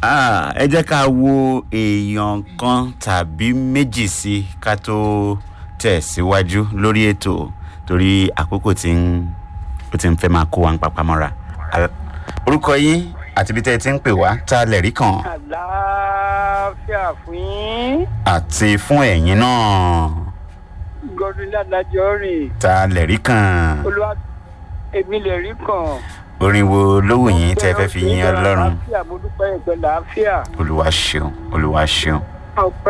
Ah, ẹ jẹ́ ká wo èèyàn kan tàbí méjì sí ká tó tẹ̀síwájú lórí ètò torí àkókò tí ń ó ti ń fẹ́ máa kó wa ń papá mọ́ra. Al- orúkọ yín àti ibi tẹ́ ẹ ti ń pè wá tá a lẹ̀ rí kàn àlàáfíà fún yín àti fún ẹ̀yin náà gọdún ládàjọ rìn tá a lẹ̀ rí kàn olúwa èmi lè rí kàn. orin wo ló wù yín tẹ́ ẹ fẹ́ fi yín ọlọ́run àlàáfíà mo dúpẹ́ ìpẹ́ làáfíà olúwa ṣeun olúwa ṣeun ọpẹ́